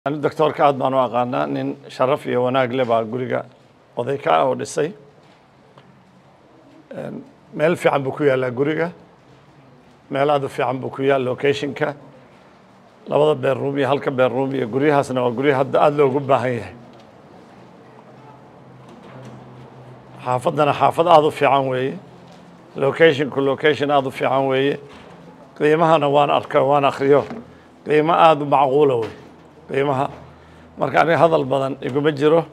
ani doctoorka aad baan u aqaanaa nin sharaf iyo wanaag le baa guriga oday ka ah oo dhisay meel fiican buu ku yaallaa guriga meel aad u fiican buu ku yaal locationka labada bedroom iyo halka bedroom iyo guryahaasna waa gurya hadda aada loogu baahan yahay xaafaddana xaafad aada u fiican weeye locationku location aada u fiican weeye qiimahana waan arka waan akriyo qiimo aada u macquula wey qiimaha marka aniga hadal badan iguma jiro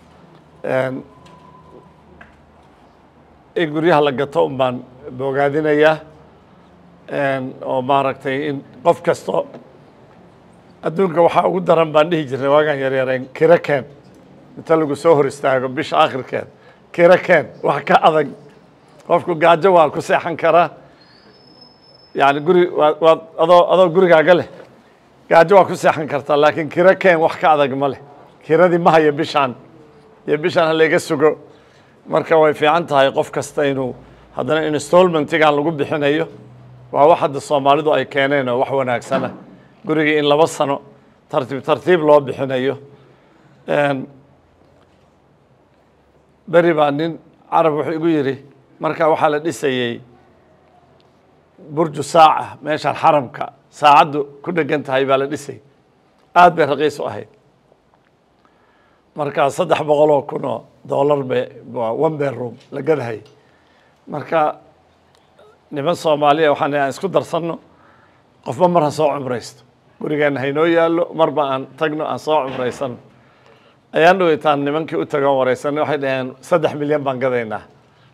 in guryaha la gato un baan bogaadinayaa oo maaragtay in qof kasto adduunka waxaa ugu daran baan dhihi jirnay waagaan yaryarayn kiro keen inta lagu soo hor istaago bisha akhirkeed kiro keen wax ka adag qofku gaajo waa ku seexan karaa yani guri waa waad adoo adoo gurigaaga leh gaajo waa ku seexan kartaa laakiin kiro keen wax ka adag ma leh kiradii ma hayo bishaan iyo bishaan halayga sugo marka way fiican tahay qof kasta inuu haddana installmentigan lagu bixinayo waa wax hadda soomaalidu ay keeneen oo wax wanaagsana gurigii in laba sano tartiib tartiib loo bixinayo beri baa nin carab wuxuu igu yidhi marka waxaa la dhisayey burju saaca meeshaan xaramka saacaddu ku dhegan tahay baa la dhisay aad bay raqiis u ahayd marka saddex boqol oo kun oo dollar bay one bedroom la gadahay marka niman soomaaliya waxaan aan isku darsanno qofba mar ha soo cumraysto gurigeenna haynoo yaallo marba aan tagno aan soo cumraysano ayaan dhaweytaan nimankii u tagoon wareysanay waxay dhaheen saddex milyan baan gadaynaa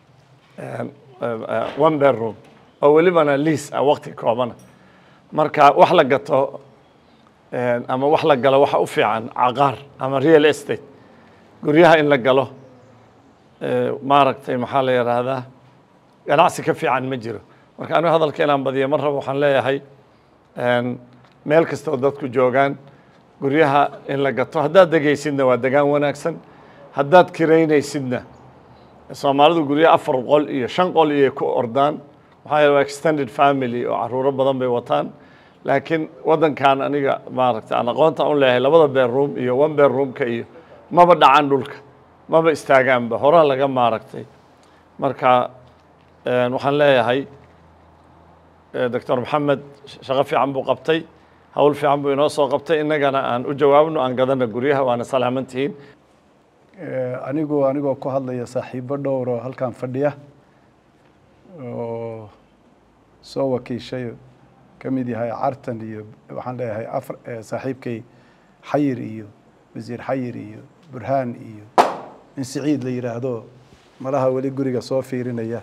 one bedroom oo welibana liis ah wakti koobana marka wax la gato ama wax la galo waxa u fiican caqaar ama real estate guryaha in la galo maaragtay maxaa la yidhaahdaa ganacsi ka fiican ma jiro marka anigu hadalka inaan badiyo mar raba waxaan leeyahay meel kasta oo dadku joogaan guryaha in la gato haddaad degaysidna waa degaan wanaagsan haddaad kiraynaysidna soomaalidu guryaha afar qol iyo shan qol iyo ku ordaan maxaa yeele waa extended family oo caruuro badan bay wataan laakiin waddankan aniga maaragtay aan aqoonta u leeyahay labada bedroom iyo one bedroomka iyo maba dhacan dhulka maba istaagaanba horaa laga maaragtay marka waxaan leeyahay doctor maxamed shaqo fiican buu qabtay hawl fiican buu inoo soo qabtay innagana aan u jawaabno aan gadana guryaha waana salaaman tihiin anigu anigoo ku hadlaya saaxiibo dhowr oo halkan fadhiya oo soo wakiishay ka mid yahay cartan iyo waxaan leeyahay afar saaxiibkay xayir iyo wasiir xayir iyo burhaan iyo in siciid la yidhaahdo malaha weli guriga soo fiirinaya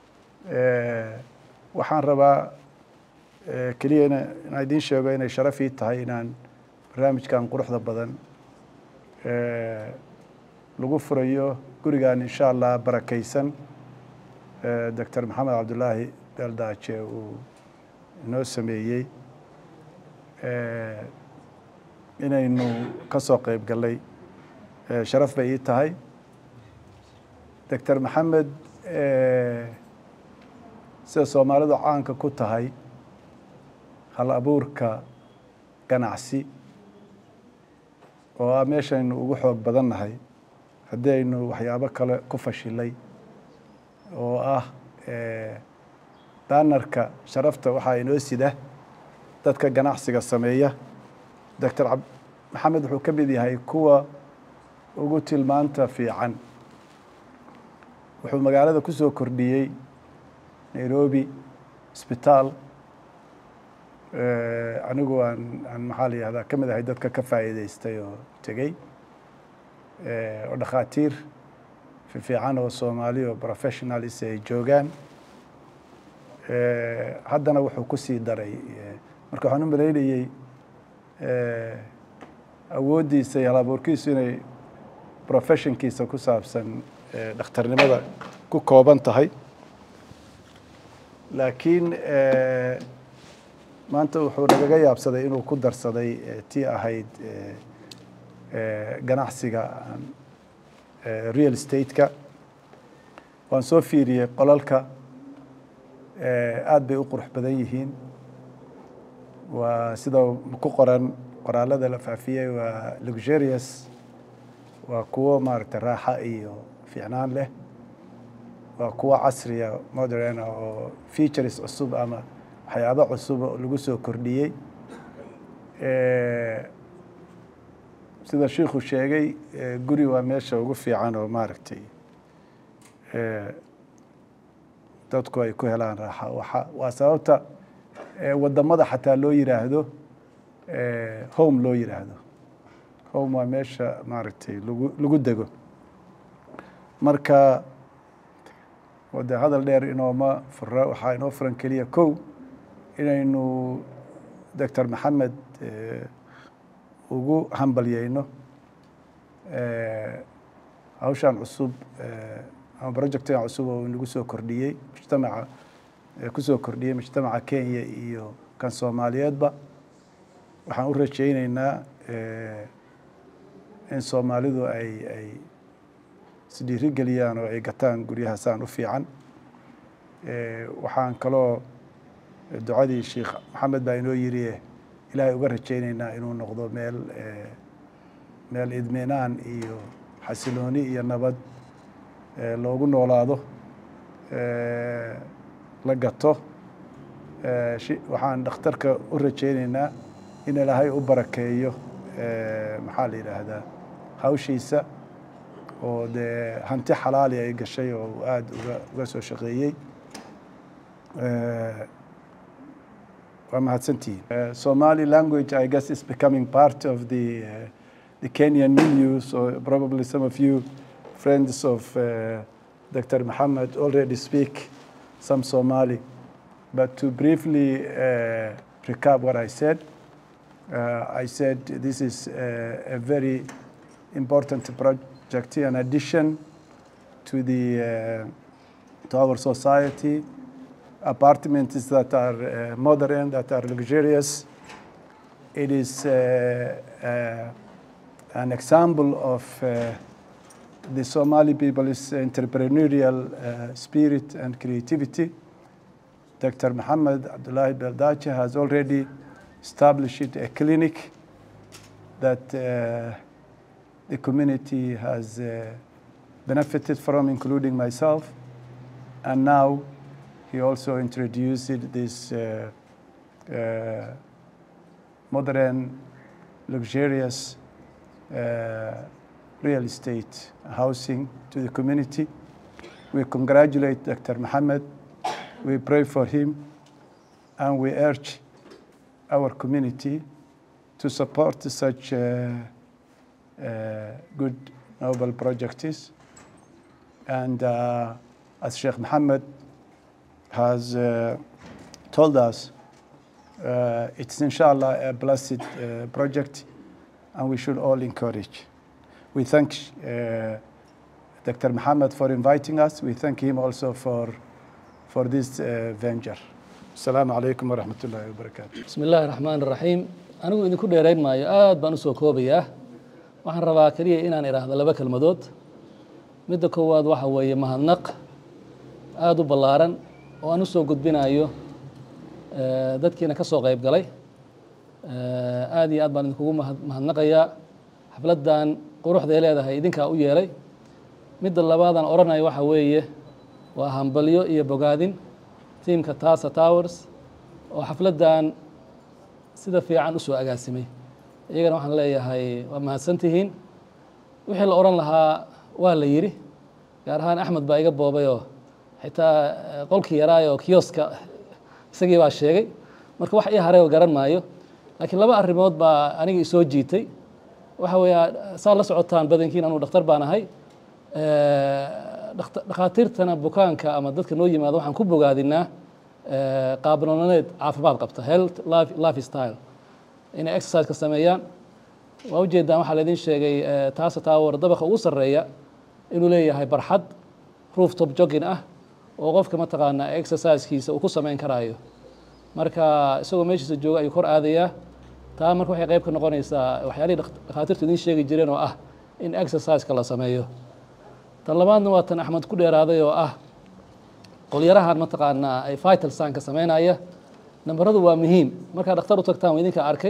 waxaan rabaa keliya in inaan idiin sheego inay sharaf ii tahay inaan barnaamijkan quruxda badan lagu furayo gurigan insha allah barakaysan doctor maxamed cabdulaahi beeldaaje uu inoo sameeyey inaynu ka soo qeyb gallay sharaf bay ii tahay doctor maxamed sida soomaalidu caanka ku tahay hal abuurka ganacsi oo ah meeshaynu ugu xoog badan nahay haddii aynu waxyaabo kale ku fashilay oo ah banarka sharafta waxaa inoo sida dadka ganacsiga sameeya doctor ab maxamed wuxuu ka mid yahay kuwa ugu tilmaanta fiican wuxuu magaalada ku soo kordhiyey nairobi isbitaal anigu aan aan maxaa la yihahdaa ka mid ahay dadka ka faa'iideystay oo tegey oo dhakhaatiir fiican oo soomaali oo professionalis ay joogaan haddana wuxuu ku sii daray marka waxaan u malaynayey awooddiisa iyo halabuurkiisu inay professionkiisa ku saabsan dhakhtarnimada ku kooban tahay laakiin maanta wuxuu nagaga yaabsaday inuu ku darsaday tii ahayd ganacsiga real estate-ka waan soo fiiriyey qolalka aad bay u qurux badan yihiin waa sida ku qoran qoraalada la faafiyey waa luxurious waa kuwo maaragtay raaxa iyo fiicnaan leh waa kuwo casriya moderna oo features cusub ama waxyaabo cusub oo lagu soo kordhiyey sida shiikhu sheegay guri waa meesha ugu fiican oo maaragtay dadku ay ku helaan raaxa waa waa sababta wadamada xataa loo yiraahdo home loo yiraahdo home waa meesha maaragtay lagu lagu dego marka de hadal dheer inooma fura waxaa inoo furan keliya kow inaynu doctor maxamed ugu hambalyeyno hawshan cusub ama projectan cusub oo nagu soo kordhiyey mujtamaca kusoo kordhiyey mujtamaca kenya iyo kan soomaaliyeedba waxaan u rajeyneynaa in soomaalidu ay ay isdhiiri geliyaan oo ay gataan guryahaasaan u fiican waxaan kaloo ducadii sheikh maxamed baa inoo yiri ilaahay uga rajeyneynaa inuu noqdo meel meel idminaan iyo xasilooni iyo nabad loogu noolaado la gato waxaan dhakhtarka u rajeyneynaa in ilaahay u barakeeyo maxaa la yidhaahdaa hawshiisa oo dee hanti xalaali ay gashay oo aada uga uga soo shaqeeyey waa mahadsantihiin somali language i guess is becoming part of the uh, the kenyan milieu so probably some of you friends of uh, dr mohammed already speak some somali but to briefly uh, recap what i said uh, i said this is uh, a very important project in addition to the uh, to our society apartments that are uh, modern, that are luxurious. It is uh, uh, an example of uh, the Somali people's entrepreneurial uh, spirit and creativity. Dr. Muhammad Abdullahi Beldache has already established a clinic that uh, the community has uh, benefited from, including myself. And now he also introduced this uh, uh, modern, luxurious uh, real estate housing to the community. We congratulate Dr. Mohammed. We pray for him, and we urge our community to support such uh, uh, good, noble projects. And uh, as Sheikh Mohammed has uh, told us uh, it's inshallah a blessed uh, project and we should all encourage. We thank uh, Dr. Muhammad for inviting us. We thank him also for, for this uh, venture. Assalamu alaikum wa rahmatullahi wa barakatuh. bismi illaahi raxmaan raxiim anigu idinku dheerayn maayo aad baan usoo koobayaa waxaan rabaa keliya inaan idhaahdo laba kelmadood midda koowaad waxa weeye mahadnaq aada u ballaaran oo aan usoo gudbinayo eh, dadkiina ka soo qayb galay Eh, aad iyo aad baan idinkugu mahad- mahadnaqayaa xafladdan quruxday leedahay idinkaa u yeelay midda labaadaan odhanayo waxa weeye waa hambalyo iyo bogaadin tiimka tasa towers oo xafladdan sida fiican usoo agaasimay iyagana waxaan leeyahay waa mahadsantihiin wixii la odhan lahaa waa la yidhi gaar ahaan axmed baa iga boobayoo xitaa eh, qolkii yaraayoo kiyoska isagii baa sheegay marka wax ii haray oo garan maayo laakiin laba arrimood baa aniga isoo jiitay waxa weeya saa la socotaan badankiin anuu dhakhtar baan ahay Eh, dhakht- dhakhaatiirtana bukaanka ama dadka noo yimaada waxaan ku bogaadinaa eh, qaab nololeed caafimaad qabta health life, life style inay exerciseka sameeyaan waa ujeedaan waxaa laydin sheegay eh, taasa tower dabaqa ugu sarreeya inuu leeyahay barxad rooftop jogging ah oo qofka mataqaanaa exercisekiisa uu ku samayn karaayo marka isagoo meeshiisa jooga ayuu kor aadayaa taa marka waxay qayb ka noqonaysaa waxyaalihii dhak- dhakhaatiirtu idiin sheegi jireen oo ah in exerciseka la sameeyo tan labaadna waa tan axmed ku dheeraaday oo ah qolyarahan mataqaanaa ay vital sanka sameynaya nambaradu waa muhiim markaa dhakhtar u tagtaan waa idinka arkay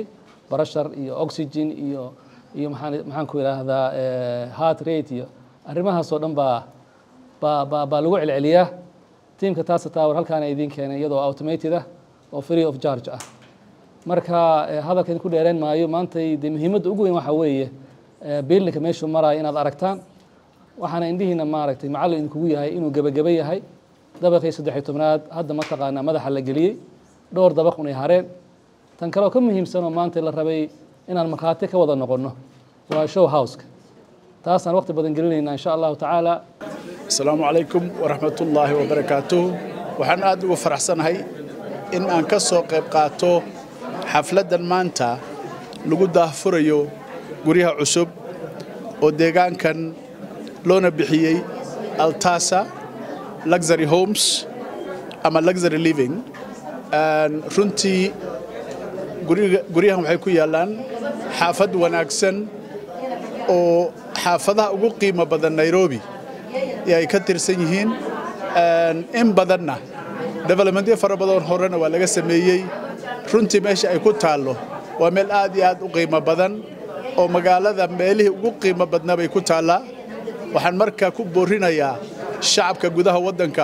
barashar iyo oxygen iyo iyo maxaan maxaan ku idhaahdaa heart rate iyo arrimahaas oo dhan baa baa baa baa lagu celceliyaa tiimka taasa tower halkaana idiin keenay iyadoo automated ah oo free of charge ah marka hadalkan ku dheereen maayo maantay dee muhiimadda ugu weyn waxaa weeye biilninka meeshuu maraayo inaad aragtaan waxaana indhihiina maaragtay macallin idinkugu yahay inuu gebageba yahay dabaqii saddexiy tobnaad hadda mataqaanaa madaxa la geliyey dhowr dabaq unay hareen tan kaleoo ka muhiimsanoo maanta la rabay inaan markhaati ka wada noqonno waa show houseka taasaan waqti badan gelinayna insha allahu tacaala asalaamu calaykum waraxmatullaahi wabarakaatuh waxaan aad ugu faraxsanahay in aan ka soo qayb qaato xafladdan maanta lagu daahfurayo guryaha cusub oo deegaankan loona bixiyey altasa luxury homes ama luxury living runtii guryahan waxay ku yaallaan xaafad wanaagsan oo xaafadaha ugu qiimo badan nairobi ee ay ka tirsan yihiin in badanna developmentyo fara badan horena waa laga sameeyey runtii meesha ay ku taallo waa meel aad iyo aad u qiimo badan oo magaalada meelihii ugu qiimo badnaa bay ku taallaa waxaan markaa ku boorinayaa shacabka gudaha waddanka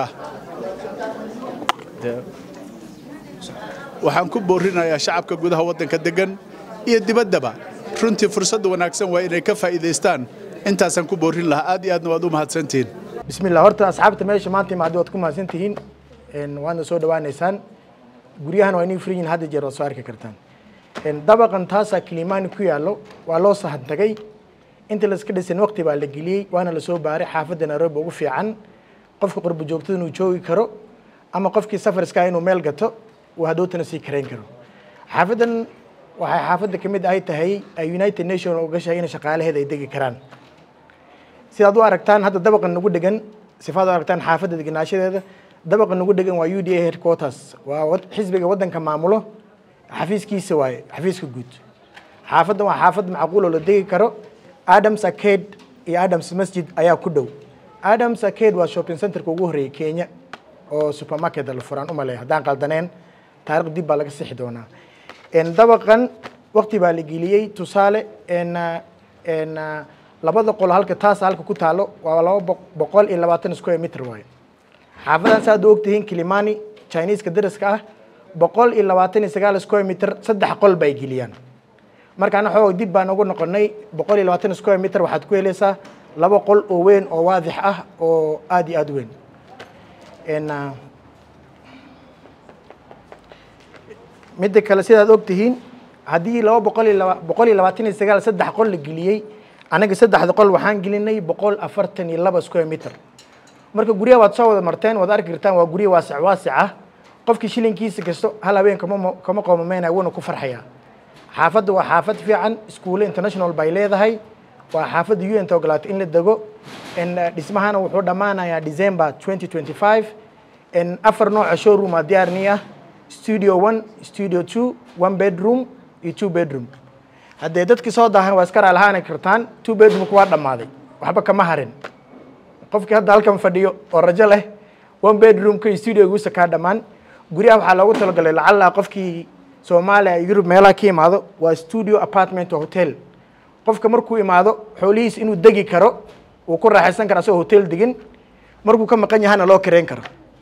waxaan ku boorinayaa shacabka gudaha waddanka degan iyo dibaddaba runtii fursadda wanaagsan waa inay ka faa'iidaystaan intaasaan ku boorin lahaa aad iyo aadna waad u mahadsantihiin bismi illah horta asxaabta meesha maanta imaada waad ku mahadsan tihiin waadna soo dhawaaneysaan guryahan waa inay furan yihin hadda jeer waad soo arki kartaan dabaqan taasaa kilimaani ku yaallo waa loo sahan tagay inta layska dhisan waqti baa la geliyey waana lasoo baaray xaafadda nairobi ugu fiican qofka qurbo joogtada inuu joogi karo ama qofkii safarskaa inuu meel gato uu hadhootana sii karayn karo xaafaddan waxay xaafadda ka mid ay tahay united nation uga sheegay in shaqaalaheeda ay degi karaan sidaad u aragtaan hadda dabaqa nagu dhegan sifaad u aragtaan xaafadda deganaashadeeda dabaqa nagu dhegan waa u d a headquarters waa xisbiga waddanka maamulo xafiiskiisa waaye xafiiska guud xaafaddan waa xaafad macquul oo la degi karo adams arcade iyo adams masjid ayaa ku dhow adams arcade waa shopping centerka ugu horreeyay kenya oo supermarket la furaan umaleeya haddaan qaldaneen taarikh dib baa laga sixi doonaa dabaqan waqti baa la geliyey tusaale labada qolo halka taasa halka ku taalo waa laba boqol iyo labaatan square meter waaye xaafadan saad u ogtihiin kilimani chineeska daraska ah boqol iyo labaatan iyo sagaal square meter saddex qol bay geliyaan markaana xoog dib baan ugu noqonay boqol iyo labaatan square meter waxaad ku helaysaa laba qol oo weyn oo waadix ah oo aada iyo aada weyn midda kale sidaad ogtihiin haddii laba boqol iyo laba boqol iyo labaatan iyo sagaal saddex qol la geliyey anaga saddexda qol waxaan gelinay boqol afartan iyo laba square meter marka guryaha waad soo wada marteen waad arki kartaan waa gurya waasic waasic ah qofkii shilinkiisa kasto hal habeen kama kama qoomameyna wuuna ku farxayaa xaafadda waa xaafad fiican iskuulle international bay leedahay waa xaafadda u n ta ogolaatay in la dego dhismahana wuxuu dhammaanayaa december twenty twenty five afar nooca showroom aa diyaarni ah studio one studio two one bedroom iyo two bedroom haddee dadkii soo daahan waa iska raalahaani kartaan two bedroomka waa dhammaaday waxba kama harin qofkii hadda halkan fadhiyo oo rajo leh one bedroomka iyo studioguusa kaa dhammaan guryaha waxaa loogu talagalay lacalla qofkii soomaaliya iyo yurub meelaha ka imaado waa studio apartment oo hotel qofka markuu imaado xoolihiis inuu degi karo wuu ku raaxaysan kara asagoo hotel degin markuu ka maqan yahana loo kareyn karo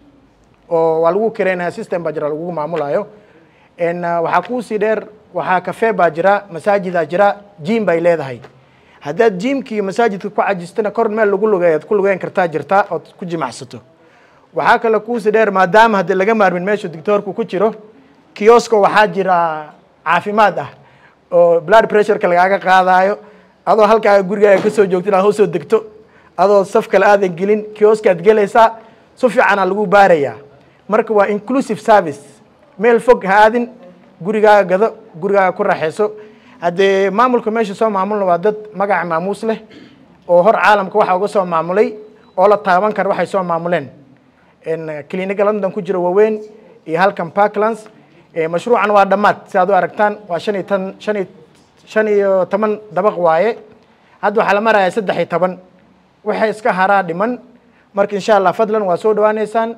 oo waa lagu kareynaya system baa jira lagugu maamulayo waxaa kuusii dheer waxaa cafe baa jira masaajidaa jira jim bay leedahay haddaad jimka iyo masaajidka ku cajistana kor meel lagu lugeeyo ad ku lugeyn kartaa jirtaa ood ku jimacsato waxaa kale kuusii dheer maadaama haddii laga maarmin meeshu dictoorku ku jiro kiosko waxaa jira caafimaad ah oo blood pressureka lagaaga qaadaayo adoo halkaaga gurigaaga kasoo joogto inaad hoosoo degto adoo saf kale aadan gelin kioskaad gelaysaa si fiicanaa lagu baarayaa marka waa inclusive service meel fog ha aadin gurigaaga gado gurigaaga ku raaxayso haddee maamulka meesha soo maamulna waa dad magaca maamuus leh oo hor caalamka waxa uga soo maamulay oo la taaban kara waxay soo maamuleen cliniga london ku jira waaweyn iyo halkan parklands mashruucan waa dhammaad si aad u aragtaan waa shan iyo tan shan iyo shan iyo toban dabaq waaye hadda waxaa la marayaa saddex iyo toban waxay iska haraa dhiman marka insha allah fadlan waa soo dhawaaneysaan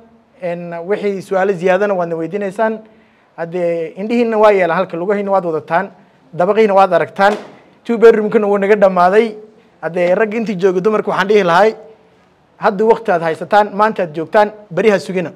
wixii su-aalo ziyaadana waadna weydiineysaan haddee indhihiina waa yeelaan halka lugahiina waad wadataan dabaqiina waad aragtaan two bedroomkana wuu naga dhammaaday haddee ragga intii jooga dumarka waxaan dhihi lahay hadda wakti aad haysataan maanta aad joogtaan beri ha sugina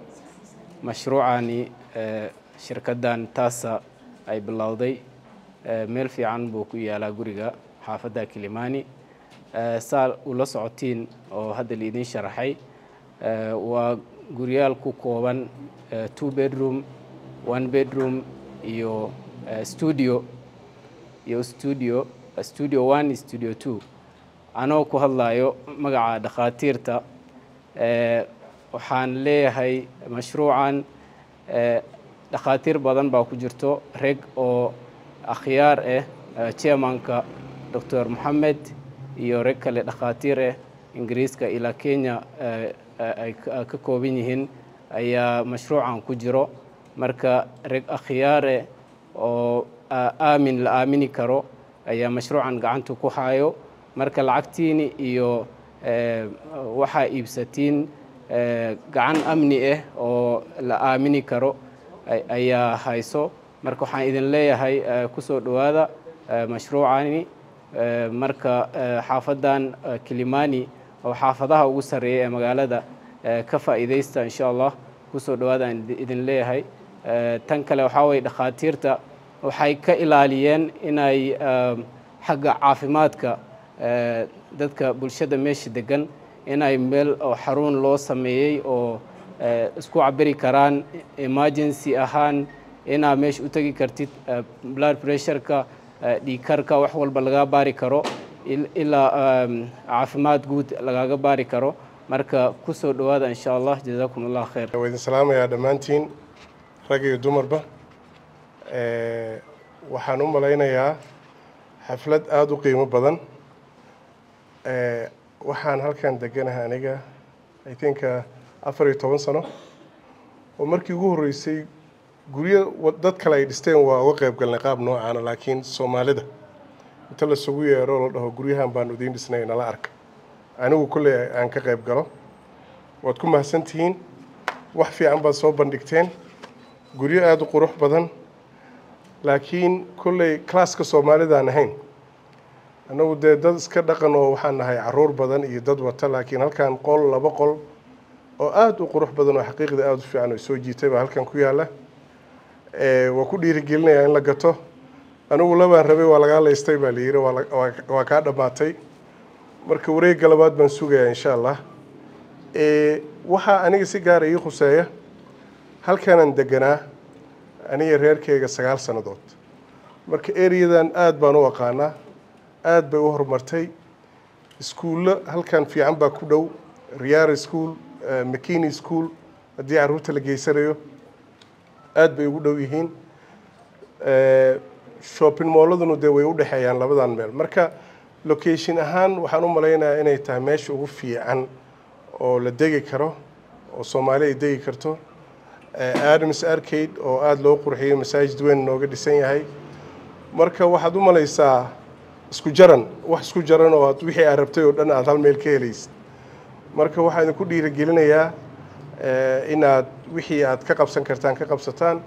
mashruucani eh, shirkaddan taasa ay bilowday eh, meel fiican buu ku yaalaa guriga xaafadda kilimani Eh, saa ula socotiin oo hadda liidin sharaxay eh, waa guryaal ku kooban eh, two bedroom one bedroom iyo eh, studio iyo studio studio one iyo studio two anoo ku hadlayo magaca dhakhaatiirta eh, waxaan leeyahay mashruucan eh, dhakhaatiir badan baa ku jirto reg oo akhyaar ah eh, chairmanka dr moxamed iyo reg kale dhakhaatiir ah ingiriiska ilaa kenya eh, eh, ay ka- ka kooban yihiin ayaa mashruucan ku jiro marka reg akhyaare oo aa- aamin la aamini karo ayaa mashruucan gacanta ku hayo marka lacagtiini iyo eh, waxaa iibsatiin eh, gacan amni ah oo la aamini karo ay- ayaa hayso marka waxaan idin leeyahay eh, kusoo dhowaada eh, mashruucani Eh, marka eh, xaafadan eh, kilimani oo xaafadaha ugu sarreeya ee magaalada eh, ka faa'iidaysta insha allah kusoo dhawaadaan idi- idin leeyahay Eh, tan kale waxaa weye dhakhaatiirta waxay ka ilaaliyeen inay eh, xagga caafimaadka eh, dadka bulshada meesha degan inay meel oo xarun loo sameeyey oo eh, isku cabiri karaan emergency ahaan inaa meesha u tegi kartid eh, blood pressureka eh, dhiigkarka wax walba laga baari karo il- ilaa em, caafimaad guud lagaga baari karo marka kusoo dhowaada insha allah jazakum allah khayr waa idin salaamayaa dhammaantiin rag iyo dumarba Eh, waxaan u malaynayaa xaflad aada u qiimo badan Eh, waxaan halkan deganahay aniga i think uh, afar iyo toban sano oo markii ugu horreysay guryo wa- dad kale ay dhisteen waa uga qayb galnay qaab noocaana laakiin soomaalida inta lasugu yeero la dhaho guryahan baan idiin dhisnay nala arka anigu kolley aan ka qayb galo waad ku mahadsantihiin wax fiican baad soo bandhigteen guryo aada u qurux badan laakiin kolley classka soomaalidaan ahayn annagu dee dad iska dhaqan oo waxaan nahay caruur badan iyo dad wata laakiin halkan qol laba qol oo aada u qurux badan oo xaqiiqda aada u fiican oo soo jiitay baa halkan ku yaalla Eh, waa ku dhiirigelinayaa in la gato anigu labaan rabay waa lagaa laystay baa la yidhi waa la- waa- waa kaa dhammaatay marka wareegga labaad baan sugayaa insha allah Eh, waxaa aniga si gaara ii khuseeya halkanaan deganaa aniga reerkeyga sagaal sannadood marka ereyadan aada baan u aqaanaa aada bay u horumartay iskuullo halkan fiican baa ku dhow riyaari school eh, mckinney school haddii carruurta la geysanayo aada bay ugu dhow yihiin Eh, shopping mooladuna dee way u dhexeeyaan labadan meel marka location ahaan waxaan u malaynayaa inay tahay meesha ugu fiican oo la degi karo oo soomaali ay degi karto Eh, adams arcade oo aada loo qurxiyey masaajid weyn nooga dhisan yahay marka waxaad u malaysaa isku jaran wax isku jaran oo aad wixii aad rabtay oo dhan aad hal meel ka helaysid marka waxaan idinku dhiirigelinayaa eh, inaad wixii aad ka qabsan kartaan ka qabsataan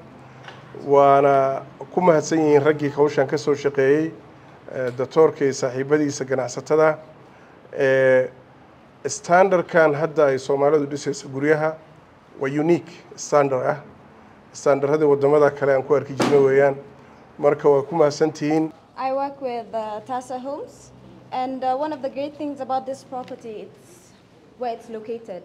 waana ku mahadsan yihiin raggii hawshan ka soo shaqeeyey eh, doctoorka iyo saaxiibadiisa ganacsatada Eh, standardkan hadda ay soomaalidu dhisayso guryaha waa unique standard ah standardada wadamada kale aan ku arki jirno weeyaan marka waa ku mahadsantihiin I work with uh, Tasa Homes, and uh, one of the great things about this property is where it's located.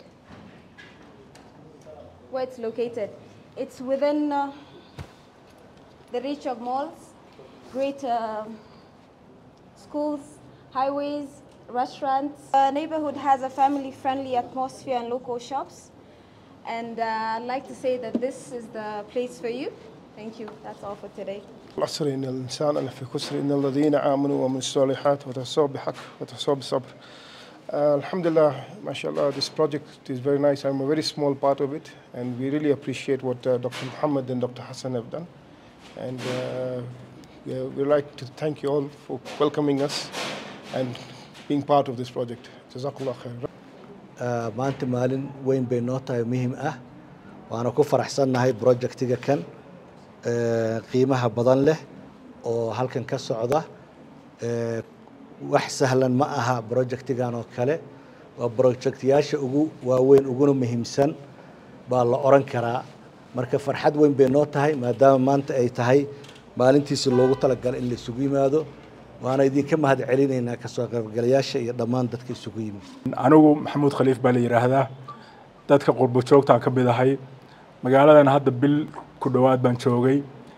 Where it's located, it's within uh, the reach of malls, great uh, schools, highways, restaurants. The neighborhood has a family-friendly atmosphere and local shops, and uh, I'd like to say that this is the place for you. Thank you. That's all for today. العصر إن الإنسان لفي خسر إن الذين آمنوا وعملوا الصالحات وتواصوا بالحق وتواصوا بالصبر. Uh, Alhamdulillah, mashallah, this project is very nice. I'm a very small part of it, and we really appreciate what uh, Dr. Muhammad and Dr. Hassan have done. And uh, we we'd like to thank you all for welcoming us and being part of this project. Jazakallah khair. Ah, maanta maalin weyn bay noo tahay muhiim ah waana ku faraxsannahay projectiga kan eh, qiimaha badan leh oo halkan ka socda Eh, wax sahlan ma aha projectigan oo kale waa projectyaasha ugu waaweyn uguna muhiimsan baa la oran karaa marka farxad weyn bay noo tahay maadaama maanta ay tahay maalintiisi loogu talagalay in la isugu yimaado waana idinka mahad celinaynaa kasoo qaybgalayaasha iyo dhammaan dadka isugu yimid anigu maxamuud khaliif baa la yidhaahdaa dadka qurbo joogtaan ka mid ahay magaaladan hadda bil ku dhowaad baan joogay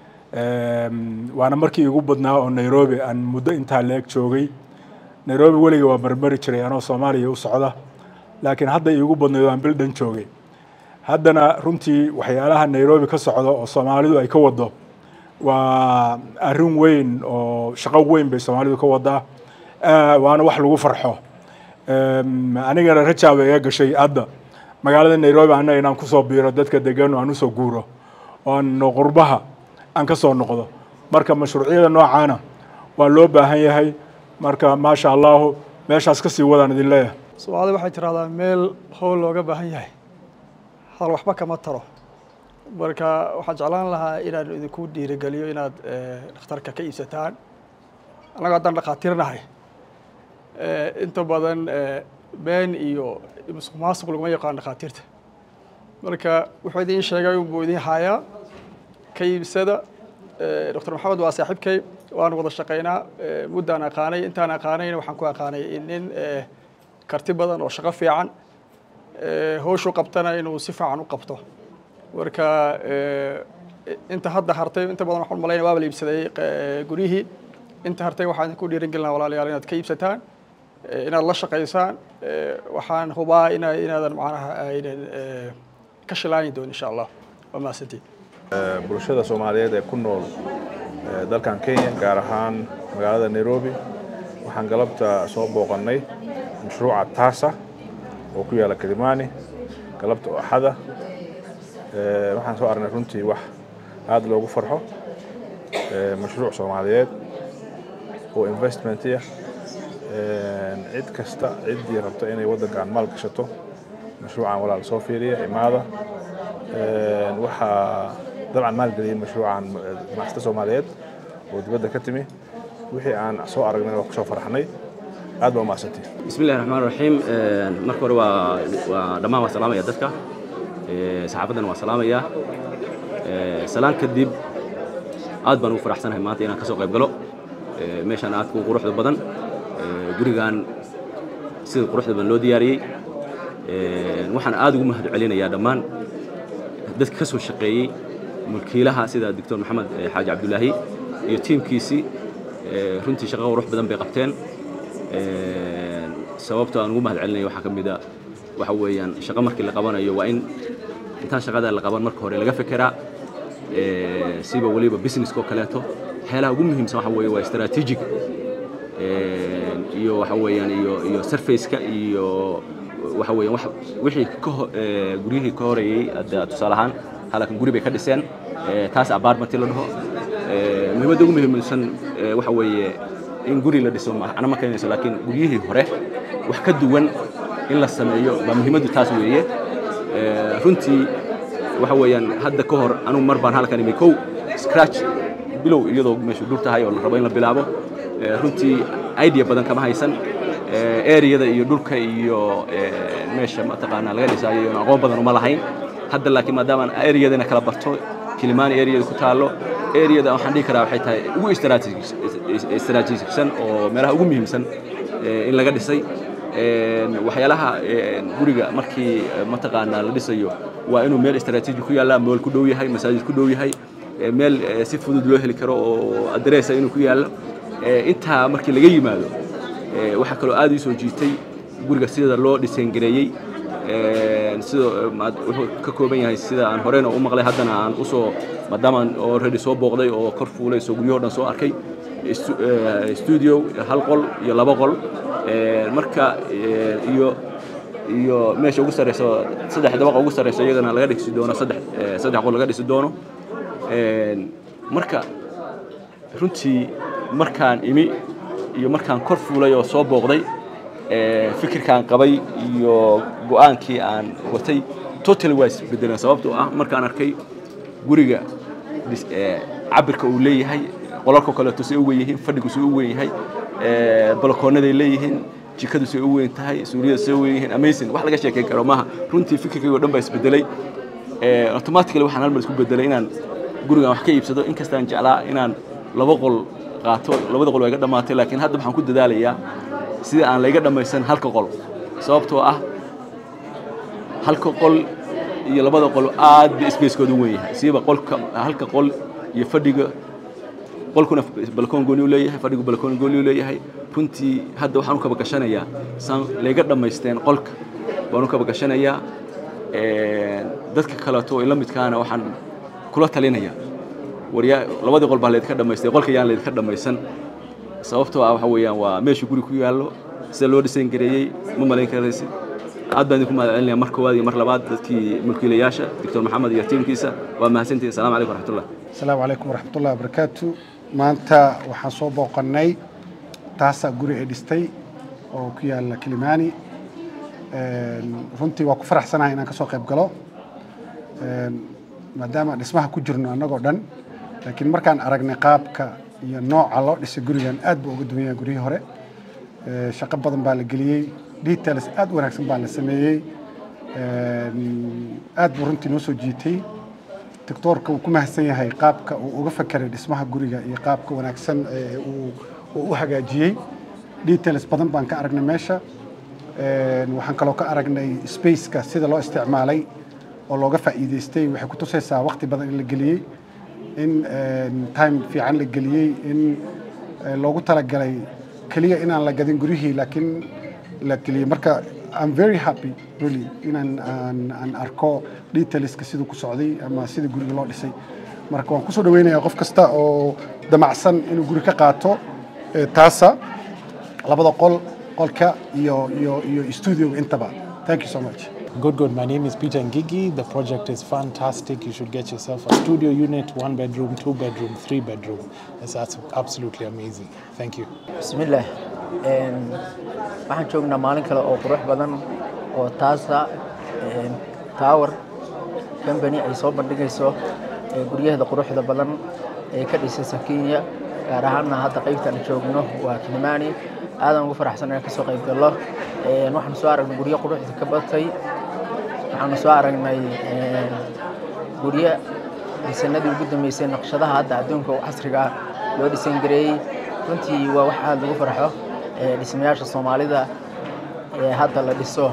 Em, waana markii igu badnaa oo nairobi aan muddo intaa leeg joogay nairobi weliga waa marmari jiray anoo soomaaliya u socda laakiin hadda iigu badnayd waan bil dhan joogay haddana runtii waxyaalaha nairobi ka socda oo soomaalidu ay ka wado waa arrin weyn oo shaqo weyn bay soomaalidu ka wadaa Ah, waana wax lagu farxo Em, anigana rajaa bay iga gashay hadda magaalada nairobi annaga inaan kusoo biiro dadka degan oo aan usoo guuro oo aan qurbaha aan ka soo noqdo marka mashruucyada noocaana waa loo baahan yahay marka maasha allahu meeshaas ka sii wadaan idin leeyahay soomaalida waxay tiraahdaa meel howl looga baahan yahay hal waxba kama taro marka waxaan jeclaan lahaa inaan idinku dhiirigeliyo inaad eh, dhakhtarka ka iibsataan annaga haddaan dhakhaatiirnahay eh, inta badan eh, been iyo musuq maasuq laguma yaqaan dhakhaatiirta marka wuxuu idiin sheegay unbuu idiin hayaa ka iibsada Eh, dr maxamed waa saaxiibkay waan wada shaqaynaa Eh, muddaan aqaanay intaan aqaanayna waxaan ku aqaanay in nin eh, karti badan oo shaqo fiican eh, howshu qabtana inuu si fiican u qabto marka eh, inta hadda hartay inta badan waxaan malaynaya waaba la iibsaday eh, guryihii inta hartay waxaan idinku dhiirigelina walaalayaal inaad ka iibsataan eh, inaad la shaqaysaan eh, waxaan hubaa ina inaadan macnaha aynan eh, ka shilaani doonin insha allah waa mahadsantiin bulshada soomaaliyeed ee ku nool eh, dalkan kenya gaar ahaan magaalada nairobi waxaan galabta soo booqannay mashruuca taasa oo ku yaala kilimani galabta oo axada Eh, waxaan soo aragnay runtii wax aada loogu farxo Eh, mashruuc soomaaliyeed oo investmentiya cid kasta ciddii rabta inay waddankan maal gashato mashruucan walaal soo fiiriya imaada Een, waxaa dabcan maalgeliyey mashruucan eh, ganacsata soomaaliyeed oo dibadda ka timi wixii aan soo aragnay waa kusoo farxnay aad baa umahadsantihi بسم الله الرحمن الرحيم marka hore waa waa dhammaan waa salaamaya dadka Ee, saxaafaddana waa salaamaya Ee, salaan kadib aad baan ugu faraxsanahay maanta inaan ka soo qayb galo Ee, meeshaan aad ku quruxda badan Ee, gurigan sida quruxda badan loo diyaariyey Ee, waxaan aad ugu mahad celinayaa dhammaan dadka ka soo shaqeeyey mulkiilaha sida doctor maxamed eh, xaaji cabdulaahi iyo tiimkiisii Ee, runtii shaqo qurux badan bay qabteen Ee, sababta aan ugu mahad celinaya waxaa ka mid a waxa weeyaan shaqo markii la qabanayo waa in intaan shaqada la qaban marka hore laga fekeraa Ee, siba weliba businesska oo kaleeto waxyaalaha ugu muhiimsan waxa weeye waa strategic Ee, iyo waxa weeyaan iyo iyo surface-ka iyo waxa weeyaan wax wixii ka ho- ee, guryihii ka horeeyey hadda tusaale ahaan halkan guri bay ka dhiseen Ee, taas apartment la dhaho Ee, muhiimadda ugu muhiimsan ee, waxa weeye in guri la dhiso macno ma keenayso laakiin guryihii hore wax ka duwan in la sameeyo baa muhiimaddu taas weeye Ee, runtii waxa weeyaan hadda ka hor anugu mar baan halkan imi kow scratch bilow iyadoo meeshu dhur tahay oo la rabo in la bilaabo Ee, runtii idea badan kama haysan Ee, areada iyo dhulka iyo ee, meesha mataqaanaa laga dhisaayo iyo aqoon badan uma lahayn hadda laakiin maadaama areadana kala barto kilimani areada ku taalo areada waxaan dhihi karaa waxay tahay ugu istaraatiijisan oo meelaha ugu muhiimsan ee, in laga dhisay Een, waxyaalaha een, guriga markii eh, mataqaanaa la dhisayo waa inuu meel istaraatiiji ku yaalla meel ku dhow yahay masaajid ku dhow yahay eh, meel eh, si fudud loo heli karo oo adereesa inuu ku yaallo Eh, intaa markii laga yimaado eh, waxaa kaloo aad ii soo jiitay guriga sida loo dhisengareeyey Een, sida eh, maad- wuxuu ka kooban yahay sida aan horeyna u maqlay haddana aan usoo maadaama aan already soo booqday oo kor fuulay soo guryahoo dhan soo arkay Stu- eh, studio hal qol iyo laba qol Ee, marka ee, iyo iyo meesha ugu sareyso saddex dabaqa ugu sareyso iyagana laga dhisi doono saddex ee, saddex qol laga dhisi doono Een, marka runtii markaan imi iyo markaan kor fuulay oo soo booqday ee, fikirkaan qabay iyo go'aankii aan watay totally waa isbedeleen sababtoo ah markaan arkay guriga dis- ee, cabirka uu leeyahay qolalka kaleeto say u weyn yihiin fadhigu say u weyn yahay balakoonaday leeyihiin jikadu say u weyn tahay suuriyada say u weyn yihiin amazing wax laga sheekeyn karo maaha runtii fikirkayga o dhan baa isbedelay automatically waxaan hal mar isku bedelay inaan gurigan wax ka iibsado inkastaan jeclaa inaan laba qol qaato labada qol waa iga dhammaatay laakiin hadda waxaan ku dadaalayaa sidii aan layga dhammaysan halka qol sababtoo ah halka qol iyo labada qol aad bay spacekooda u weyn yahay siiba qolka halka qol iyo fadhiga qolkuna balkoon gooni u leeyahay fadhigu balkoon gooni u leeyahay runtii hadda waxaan u kaba gashanayaa saan layga dhammaysteen qolka waan u kaba gashanayaa dadka kaleeto ee la midkaana waxaan kula talinayaa waryaa labadii qol baa laydinka dhammaystay qolka yaan laydinka dhammaysan sababtoo ah waxa weeyaan waa meesha guri ku yaallo sida loo dhisan gareeyey ma malayn karaysid aad baan idinku mahad celinaya mar koowaad iyo mar labaad dadkii mulkiilayaasha doctor maxamed iyo tiimkiisa waa mahadsantihin assalamu calaykum waraxmatullah asalaamu calaykum waraxmatullahi wabarakaatu maanta waxaan soo booqannay taasa guri ay dhistay oo ku yaalla kilimani runtii waa ku faraxsanahay inaan ka soo qayb galo maadaama dhismaha ku jirno annagoo dhan laakiin markaan aragnay qaabka iyo nooca loo dhisay gurigan aad buu uga duwan yahay guryihii hore shaqo badan baa la geliyey details aad u wanaagsan baa la sameeyey aad buu runtii noo soo jiitay doctoorka uu ku mahadsan yahay qaabka uu uga fakeray dhismaha guriga iyo qaabka wanaagsan ee uu uu u hagaajiyey details badan baan ka aragnay meesha waxaan kaloo ka aragnay spaceka sida loo isticmaalay oo looga faa'iidaystay waxay ku tusaysaa waqti badan in la geliyey in time fiican la geliyey in loogu talagalay keliya inaan la gadin guryihii laakiin la geliyey marka I'm very happy really inaan aan, aan arko detailska siduu ku socday ama sida guriga loo dhisay marka waan kusoo dhaweynayaa qof kasta oo damacsan inuu guri ka qaato taasa labada qol qolka iyo iyo iyo studioga intaba thank you so much Good, good. My name is Peter Ngigi. The project is fantastic. You should get yourself a studio unit, one bedroom, two bedroom, three bedroom. It's absolutely amazing. Thank you. bismillaah waxaan joognaa maalin kale oo qurux badan oo taasa tower company ay soo bandhigayso guryaheeda quruxda badan ee ka dhisaysa kenya gaar ahaanna hadda qaybtaan joogno waa kilimani aadan ugu faraxsan inaan kasoo qayb gallo waxaanu soo aragnay guryo quruxda ka batay waxaanu soo aragnay guryo dhisanadii ugu dambeysay naqshadaha hadda adduunka casriga loo dhisan gareeyey runtii waa wax aada lagu farxo dhismayaasha soomaalida ee hadda la dhiso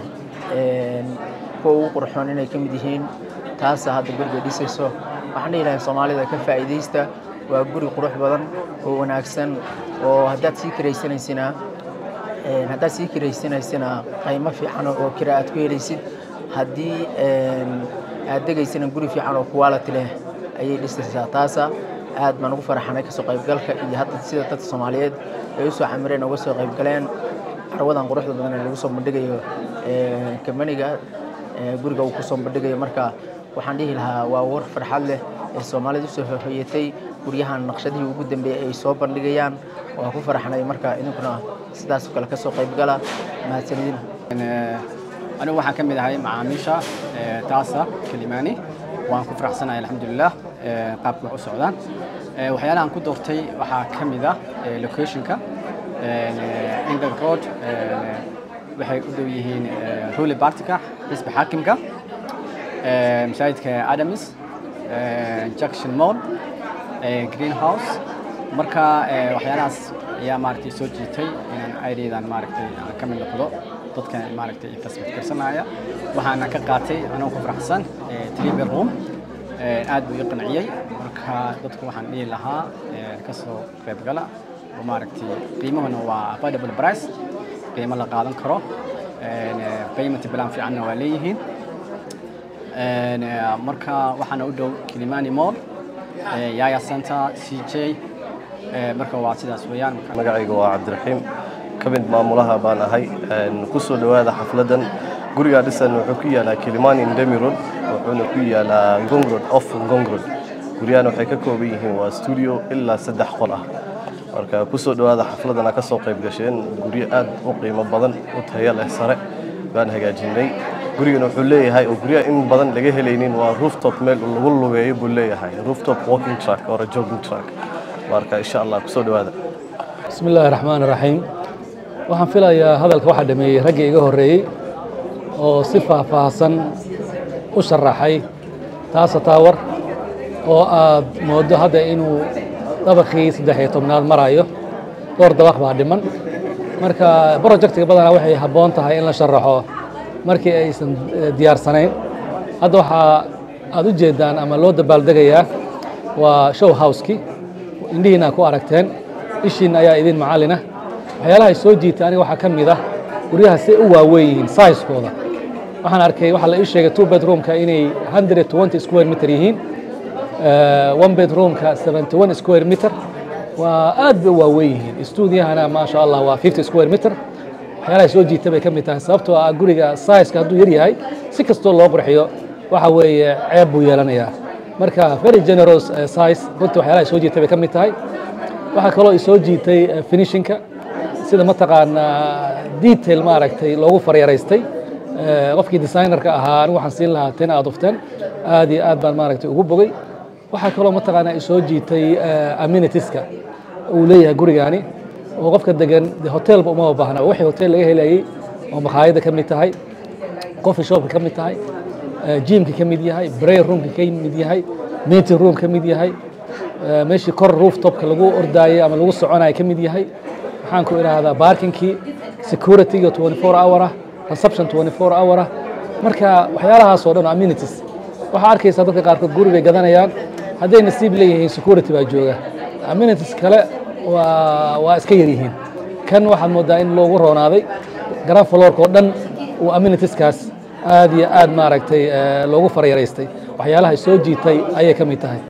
kuwa ugu qurxoon inay ka mid yihiin taasa hadda guriga dhisayso waxaan dhihi lahay soomaalida ka faa'iidaysta waa guri qurux badan oo wanaagsan oo haddaad sii kiraysanaysina haddaad sii kiraysanaysina qiimo fiican oo kira aad ku helaysid haddii aad degaysana guri fiican oo quality leh ayay dhisaysaa taasa aad baan ugu faraxanay kasoo qaybgalka iyo hadda sida dadka soomaaliyeed ay usoo camireen uga soo qaybgaleen carwadan quruxda badan ee lagu soo bandhigayo kambaniga guriga uu kusoo bandhigayo marka waxaan dhihi lahaa waa war farxad leh ee soomaalida usoo hoyatay guryahan naqshadihii ugu dambeeyey ay soo bandhigayaan waa ku faraxnay marka idinkuna sidaas oo kale kasoo qaybgala mahadsanidin anigu waxaan ka mid ahay macaamiisha taasa kalimani waan ku faraxsanahay alxamdulilah qaabka wax u socdaan waxyaalaha aan ku doortay waxaa ka mid ah locationka england road waxay u dhow yihiin ruli bartika xisbi xaakimka masaajidka adams junction mall greenhouse marka waxyaalahaas ayaa maaragtay soo jiitay inaan areadan maaragtay aan ka mid noqdo dadka maaragtay investment karsanaya waxaana ka qaatay anoo ku faraxsan three bedroom aad buu ii qanciyey marka dadku waxaan dhihi lahaa ka soo qaybgala oo maaragtay qiimahuna waa affordable price qiimo la qaadan karo payment plan fiicanna waa leeyihiin marka waxaana u dhow kilimani mall yaya center c j marka waa sidaas weeyaan magacayga waa cabdiraxiim ka mid maamulaha baan ahay ku soo dhowaada xafladan gurigaa dhisan wuxuu ku yaalaa kilimani ndemi road wuxuuna ku yaalaa ngongrod off ngongrod guryahan waxay ka kooban yihiin waa studio ilaa saddex qol ah marka ku soo dhowaada xafladana ka soo qayb gasheen guryo aad u qiimo badan u tayo leh sare baan hagaajinay gurigan wuxuu leeyahay oo guryaha in badan laga helaynin waa rooftop meel lagu lugeeyo buu leeyahay rooftop walking track or a jogging track marka insha allah kusoo dhawaada بسم الله الرحمن الرحيم waxaan filayaa hadalka waxaa dhameeyey raggii iga horreeyey oo si faahfaahsan u sharaxay taasa taawar oo aad mooddo hadda inuu dabaqii saddex iyo tobnaad marayo dhowr dabaq baa dhiman marka projectiga badanaa waxay habboon tahay in la sharaxo markii aysan eh, diyaarsanayn hadda waxaa aad u jeedaan ama loo dabaaldegayaa waa show house-kii indhihiina ku aragteen ishiin ayaa idin macallina waxyaalaha ay soo jiitay aniga waxaa ka mid ah guryaha si u waaweyn yihiin sizekooda waxaan arkay waxaa la ii sheegay two bedroomka inay 120 square meter yihiin Eh, one bedroomka 71 square meter waa aad bay u waaweyn yihiin stuudiyahana maasha allah waa 50 square meter waxyaalaha ay soo jiita bay ka mid tahay sababtoo ah guriga sizeka hadduu yar yahay si kastoo loo qurxiyo waxa weeye ceeb buu yeelanayaa marka very generous eh, size runtii waxyaalaha ay soo jiitay bay ka mid tahay waxaa kaloo i soo jiitay eh, finishinka sida mataqaanaa detail maaragtay loogu faryaraystay Eh, qofkii designerka ahaa anigu waxaan siin lahaa ten out of ten aad iyo aad baan maaragtay ugu bogay waxaa kaloo mataqaanaa i soo jiitay eh, amminitieska uu leeyahay gurigaani oo qofka degan de hotelba uma baahna wixii hotel laga helayay oo makhaayadda ka mid tahay coffee shopka ka mid tahay eh, gymka ka mid yahay prayer roomka ka mid yahay meeting room ka mid yahay eh, meeshii kor rooftopka lagu ordaayay ama lagu soconaya ka mid yahay waxaan ku idhaahdaa parkingkii securityga 24 hour ah reception 24 hour ah marka waxyaalahaas oo dhan oo amenities waxaa arkaysaa dadka qaarkood guri bay gadanayaan hadday nasiib leeyihiin security baa jooga amenities kale waa waa iska yar yihiin kan waxaad moodaa in loogu roonaaday grand floorka oo dhan uu amenitieskaas aad iyo aad maaragtay eh, loogu faryaraystay waxyaalaha ay soo jiitay ayay ka mid tahay